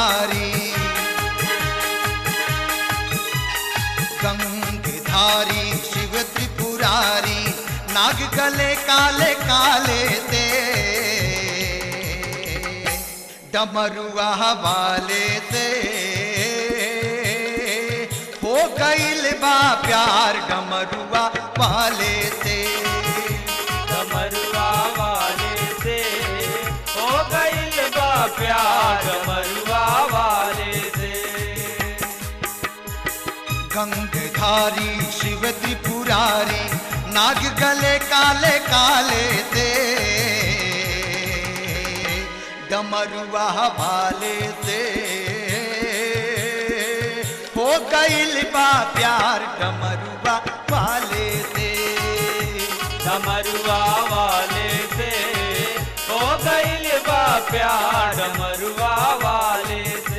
त्रिपुरारी गंगधारी शिव त्रिपुरारी नाग गले काले काले से डमरुआ वाले से हो गईल बा प्यार डमरुआ वाले से डमरुआ वाले से हो गईल बा प्यार डमरुआ वाले से गंगधारी शिव त्रिपुरारी नाग गले काले काले से डमरुआ वाले से हो गईल बा प्यार डमरुआ वाले से डमरुआ वाले से हो गईल बा प्यार डमरुआ वाले से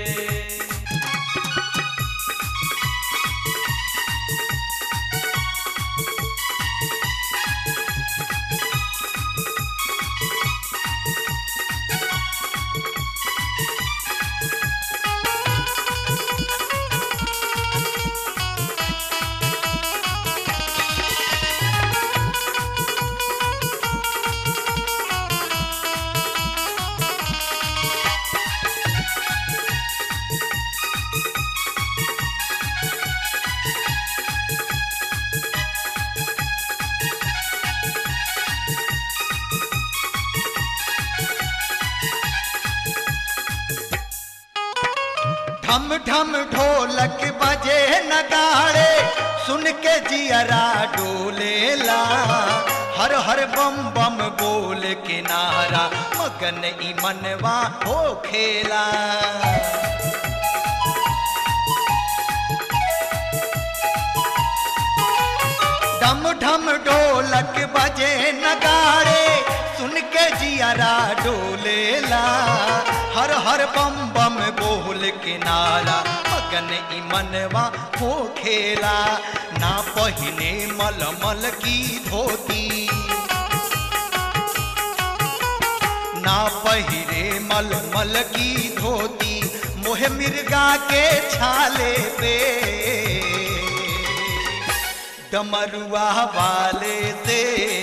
ढम ढम ढोलक बजे नगाड़े सुन के जियरा डोलेला हर हर बम बम बोल के नारा मगन ई मनवा हो खेला डम ढम ढोलक बजे नगाड़े सुन के जियरा डोलेला हर हर बम बम बोल के नारा मगन ई मनवा हो खेला ना पहिने मलमल की धोती ना पहिरे मलमल की धोती मोह मिर्गा के छाले पे डमरुआ वाले से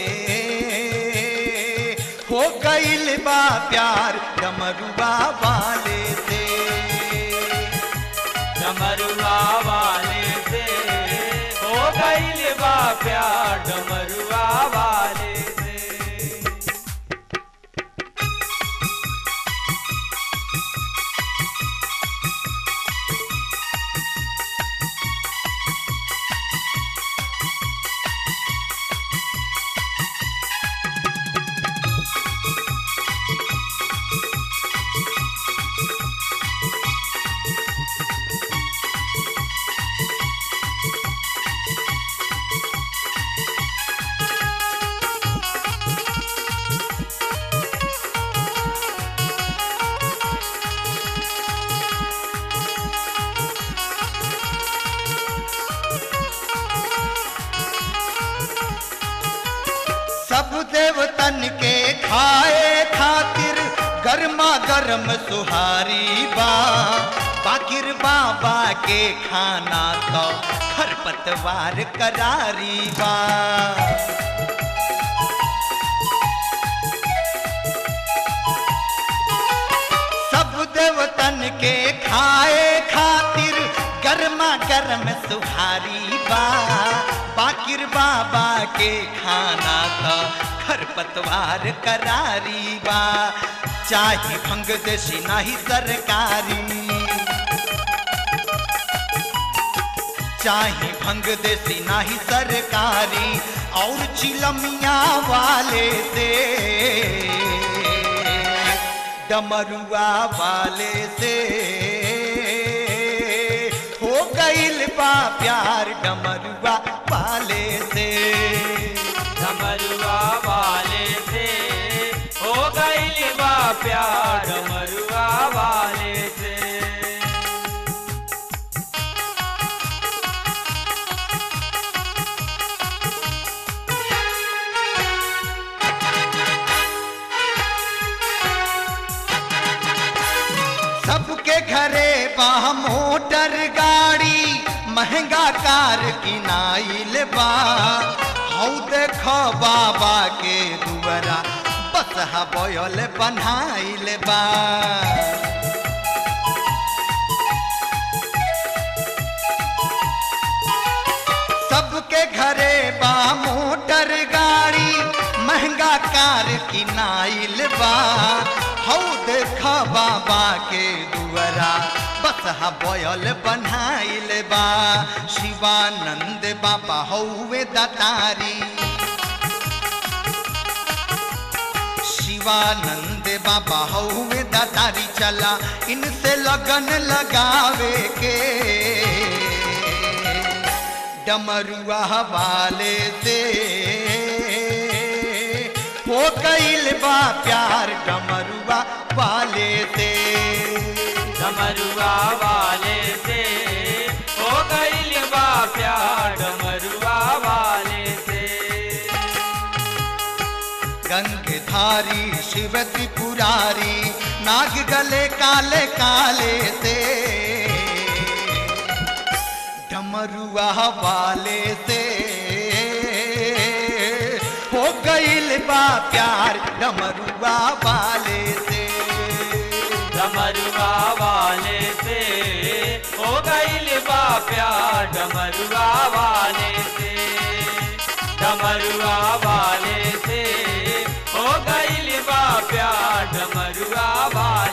हो गईल बा प्यार डमरुआ वाले से डमरुआ वाले से हो गईल बा प्यार डमरुआ वाले से सब देवतन के खाए खातिर गर्मा गर्म सुहारी बा बाकिर बाबा के खाना तो खरपतवार करारी बा सब देवतन के खाए खातिर गर्मा गर्म सुहारी बा बाकिर बाबा के खाना था खरपतवार करारी बा चाहे भंग देसी नाही सरकारी चाहे भंग देसी नाही सरकारी और चिलमिया वाले से डमरुआ वाले से हो गईल बा प्यार डमरुआ वाले से डमरुआ वाले से हो गईल बा प्यार डमरुआ वाले से सबके घरे बा मोटर गाड़ी महंगा कार किनाइल बा हौ देख बाबा के दुआरा बस बयल बनाइल बा सबके घरे बा मोटर गाड़ी महंगा कार किनाइल बा हौ देख बाबा के दुआरा बस बयल बनाइल बा शिवानंद बाबा हौवे दतारी शिवानंद बाबा हौवे दतारी चला इनसे लगन लगावे के डमरुआ वाले से हो गईल बा प्यार डमरुआ वाले से डमरुआ वाले से हो गईल बा प्यार डमरुआ वाले से गंगधारी शिव त्रिपुरारी नाग गले काले काले से डमरुआ वाले से हो गईल बा प्यार डमरुआ वाले से डमरुआ वाले से हो गईल बा प्यार डमरुआ वाले से डमरुआ वाले से हो गईल बा प्यार डमरुआ वाले